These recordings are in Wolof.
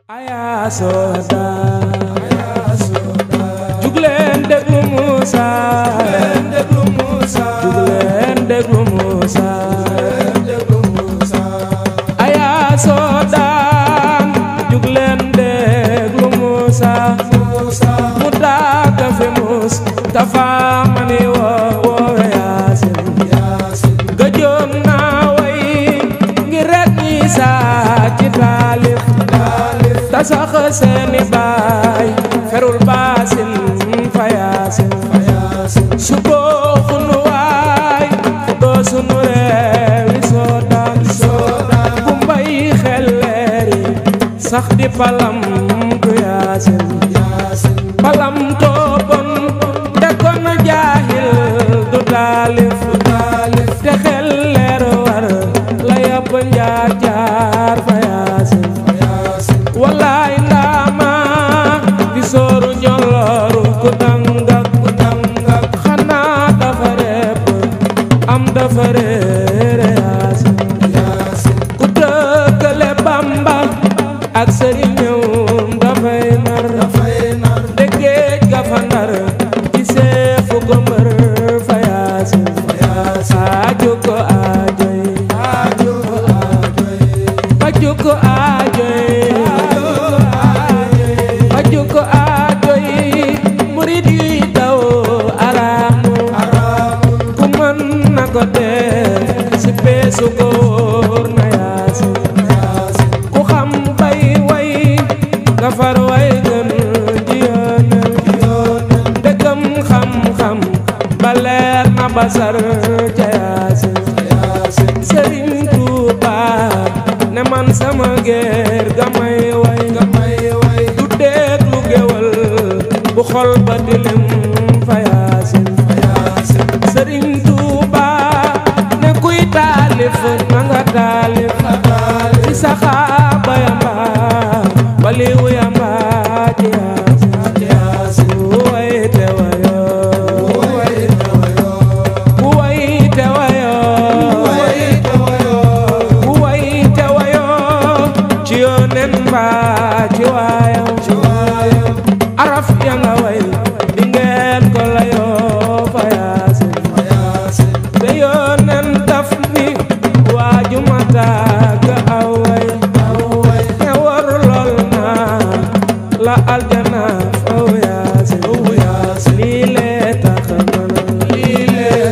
aya soda jugleen déglu Moussa jugleen déglu Moussa aya soda jugleen déglu Moussa mu daaga fi mus tafa mani wo woowe yaasin gëjoon naa way ngir rek ñi saa ci taalif ta sax seeni baay ferul baasin fa yaasin su boo xunu waay fu doo sunu reewi soodaan bu mbay xelleeri sax di palam du yaasin palam toobon te kon jaahil du taalif te xelleer war la yàpp njaar jaar fa yaasin wallaay ndaama di sooru njolooru ku dangak ku dangak xanaa dafa repp am dafa réere yaasin ku dëkkale bamba ak sëriñëwum dafay nar de géej ga fa ndar ci seefu ko mbër fa yaasin aaju ko aajoy faju ko aajoy faju ko aajoy murid yuy daw araamu ku mën na ko def si peesu ko wóor na yaasin ku xam bay way nga far way gën ji yoonal dëggam xam-xam ba leer na basar ca yaasin sëriñ Tuuba ne man sama géer ga may way du déglu géwal bu xol ba dilim fa yaasin sëriñ Tuuba ne kuy taalif na nga taalif ci saxaaba yamba waliwu yamba ci yaasin way te wayo ku way te wayo ku way te wayo ci yoonen mbaa ci waayo araf ya nga way di ngeen ko layoo fa yaasin te yoonen daf ni waaju ma tàgg aw way te war lool naa la aljana faw yaasin lii lee tax man lii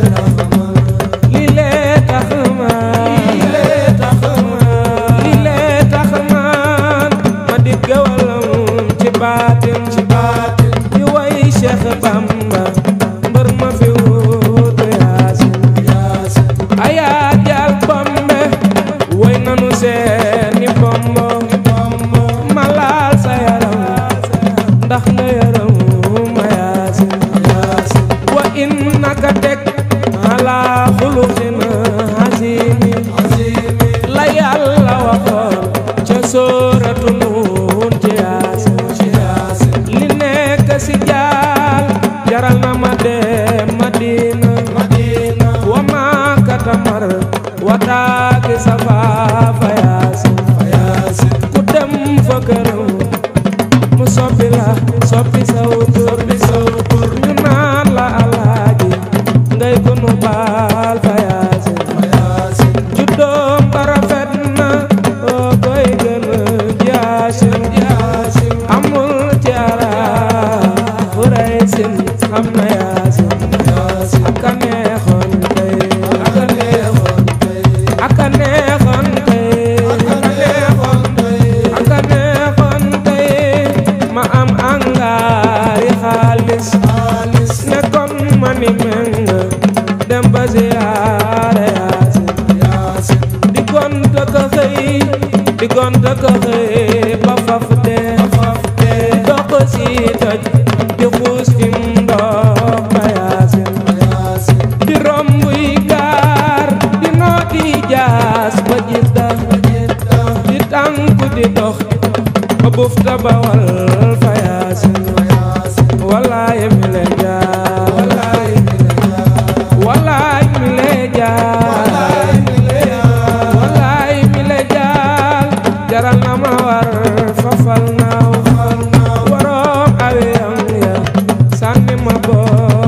lee tax man lii lee tax man ma di gawalam ci baatin di way Cheikh Bamba mbër ma fi wuutu yaasin ayaa jaal bombe way nanu seeni bombo ma laal sa yaram ndax nga yaram ma yaasin wa innaka teg ala xuluqin azimi la yàlla waxoon ca sóoratu nuun ci yaasin li nekk si jaal jaral na ma dem madina wa maakata mar wa taaki safa fa yaasin ku dem fa këram mu soppi la soppi saw tur ñu naan la alaaji ngay ko nu baal fa yaasin juddoom ba rafet na oo koy gën jaasin amul ci arab fu rey sin xam na yaasin aka neexoon tey aka neexoon tey aka neexoon tey ma am angaari xaalis ne kon ma ni meng dem ba ziyaare yaasin di gonta ka xëy di gonta ka xëy ba faf dee dox si toj di xuus ci ndox ba yaasin di romb yi gaar di nooti jaas ba jidda di tànku di dox ba bufta ba wal fa yaasin wallaay mi le jaar wallaay mi le jaar wallaay mi le jaar jaral na ma war fafal boor